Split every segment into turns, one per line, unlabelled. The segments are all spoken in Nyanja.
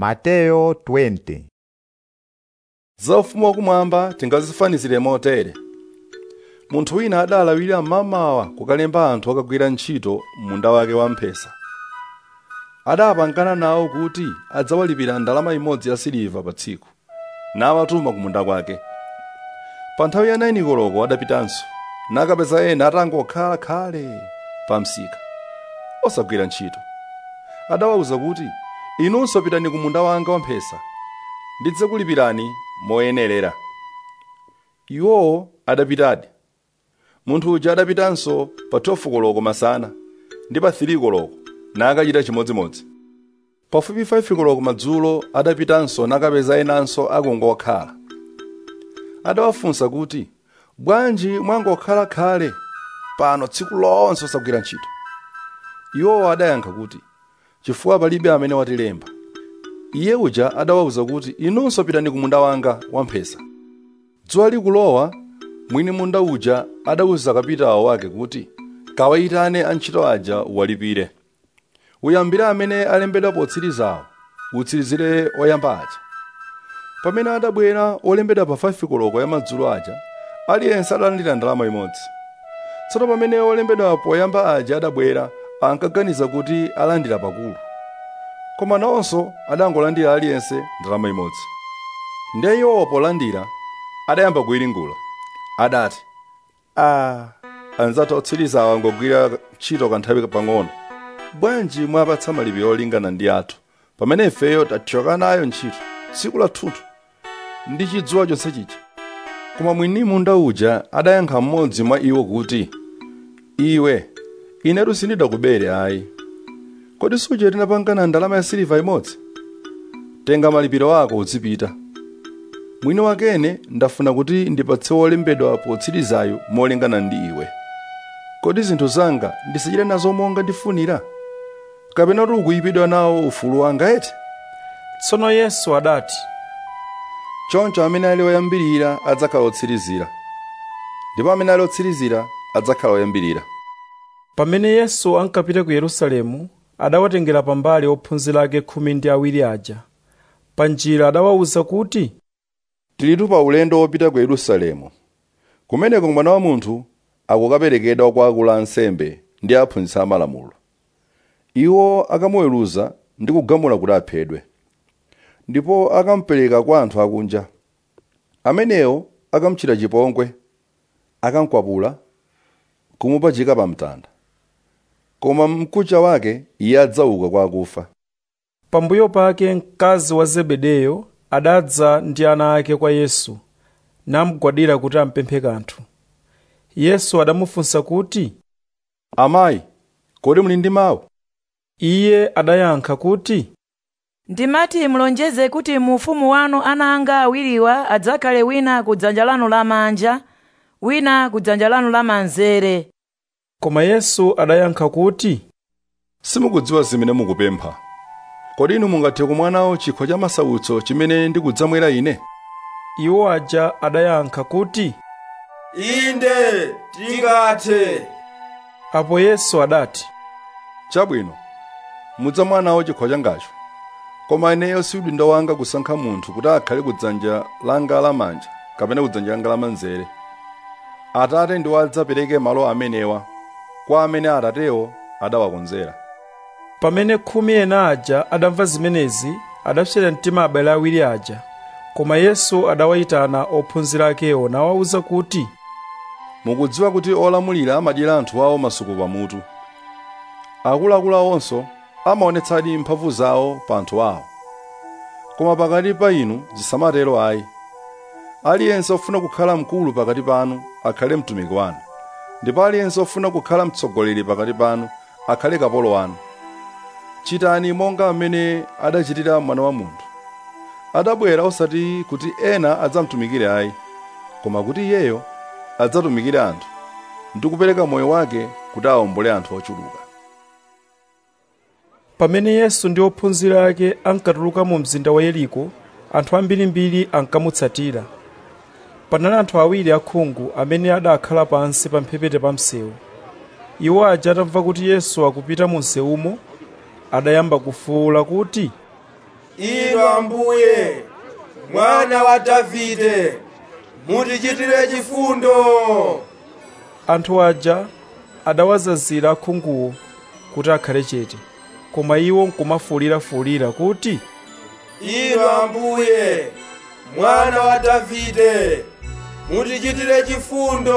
Mateyo 20
za ufumu wakumwamba tingazifanizire motere munthu wina adalawira mmamawa kukalemba anthu akagwira ntchito munda wake wamphesa adapangana nawo kuti adzawalipira ndalama imodzi ya siliva pa tsiku nawatuma ku munda kwake pa nthawi ya 9 koloko adapitanso nakapeza ena atangokhala khale pa msika osagwira ntchito adawawuza kuti inunso pitani ku munda wanga wamphesa ndidzakulipirani moyenerera iwowo adapitadi munthu uja adapitanso pa 12 koloko masana ndi pa 3 koloko nakachita chimodzimodzi pafupi 5 koloko madzulo adapitanso nakapeza enanso akungokhala adawafunsa kuti bwanji mwangokhala khale pano tsiku lonse osagwira ntchito iwowo adayankha kuti chifukwa palibe amene watilemba iye uja adawawuza kuti inunso pitani ku munda wanga wamphesa dzuwa likulowa mwini munda uja adawuza kapitawo wake kuti kawayitane antchito aja uwalipire uyambire amene alembedwa potsirizawo utsirizire oyamba aja pamene adabwera olembedwa pa 5 koloko ya madzulo aja aliyense adalandira ndalama imodzi tsono pamene olembedwa poyamba aja adabwera ankaganiza kuti alandira pakulu koma nawonso adangolandira aliyense ndalama imodzi ndiye iwowo polandira adayamba kuyiringula adati a anzathu otsirizawa angogwira ntchito kanthawi pang'ono bwanji mwapatsa malipiro olingana ndi athu pamene ifeyo tathyoka nayo ntchito tsiku lathunthu ndi chidzuwa chonse chija koma mwini munda uja adayankha mmodzi mwa iwo kuti iwe inetu sindidakubere ayi kodi suje tinapangana ndalama ya siliva imodzi tenga malipiro ako uzipita mwini wakene ndafuna kuti ndipatse wolembedwa potsirizayo molingana ndi iwe kodi zinthu zanga ndisichite nazo monga ndifunira kapena kuti ukuyipidwa nawo ufulu wanga eti
tsono yesu adati
choncho amene ali oyambirira adzakhala otsirizira ndipo amene ali otsirizira adzakhala oyambirira
pamene yesu ankapita ku yerusalemu adawatengera pambali ophunzira ake khumi ndi awiri aja pa njira adawawuza kuti
tilitu pa ulendo wopita ku yerusalemu kumeneko mwana wa munthu akukaperekedwa kwa akulu ansembe ndi aphunzitsi amalamulo iwo akamuweruza ndi kugamula kuti aphedwe ndipo akamupereka kwa anthu akunja amenewo akamuchita chipongwe akamkwapula kumupachika pa mtanda koma mkucha wake iye adzauka kwa akufa
pambuyo pake mkazi wa zebedeyo adadza ndi ana ake kwa yesu namugwadira kuti ampemphe kanthu yesu adamufunsa kuti
amayi kodi muli ndi mawu
iye adayankha kuti
ndimati mulonjeze kuti mu ufumu wanu ana anga awiriwa adzakhale wina ku dzanja lanu lamanja wina ku dzanja lanu lamanzere
koma yesu adayankha kuti
simukudziwa zimene mukupempha kodi inu mungathe kumwa nawo chikho cha masautso chimene ndikudzamwera ine
iwo aja adayankha kuti
inde tingathe
apo yesu adati
chabwino mudzamwa nawo chikho changacho koma ineyo si udindo wanga kusankha munthu kuti akhale kudzanja langa lamanja kapena kudzanja langa lamanzere atate ndiwo adzapereke malo amenewa kwa amene atatewo adawakonzera
pamene khumi ena aja adamva zimenezi adapsera mtima abale awiri aja koma yesu adawayitana ophunzira akewo nawawuza kuti
mukudziwa kuti olamulira amadyera anthu awo masuku pamutu akuluakulu awonso amaonetsadi mphamvu zawo pa anthu awo koma pakati pa inu zisamatero ayi aliyense ofuna kukhala mkulu pakati panu akhale mtumiki wanu ndipo aliyense ofuna kukhala mtsogoleri pakati panu akhale kapolo wanu chitani monga amene adachitira mwana wa munthu adabwera osati kuti ena adzamtumikire ayi koma kuti iyeyo adzatumikire anthu ndi kupereka moyo wake kuti awombole anthu ochuluka
pamene yesu ndi ophunzira ake ankatuluka mu mzinda wa yeriko anthu ambirimbiri ankamutsatira panali anthu awiri akhungu amene adakhala pansi pa mphepete pa msewu iwo aja atamva kuti yesu akupita mu msewumo adayamba kufuwula kuti
inu ambuye mwana wa davide mutichitire chifundo
anthu aja adawazazira akhunguwo kuti akhale chete koma iwo nkumafuwulirafuwulira kuti
inu ambuye mwana wa davide mutichitire chifundo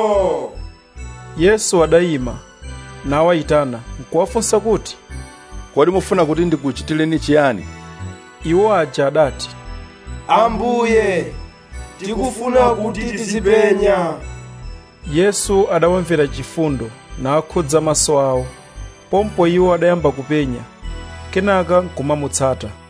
yesu adayima nawayitana nkuwafunsa kuti
kodi mufuna kuti ndikuchitireni chiyani
iwo aja adati
ambuye tikufuna kuti tizipenya
yesu adawamvera chifundo nakhudza maso awo pompo iwo adayamba kupenya kenaka nkumamutsata